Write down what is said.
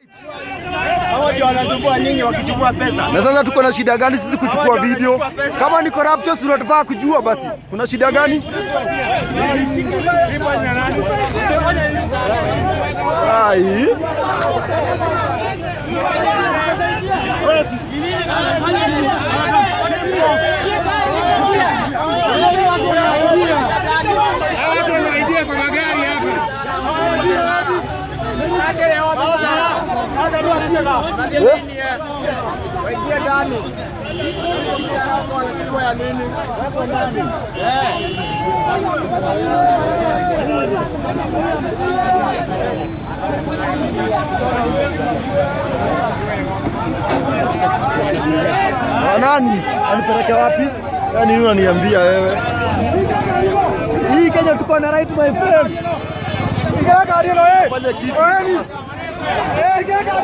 Hao ndio wanasumbua nyinyi wakichukua pesa. Na sasa tuko na shida gani sisi kuchukua video? Kama ni corruption, si tunataka kujua basi. Kuna shida gani? Ai. Watu wanaidia kwa magari hapa. Ah, Nani? Anipeleke wapi? Yaani nini unaniambia wewe? Hii Kenya tuko na right my friend. Fanya kitu.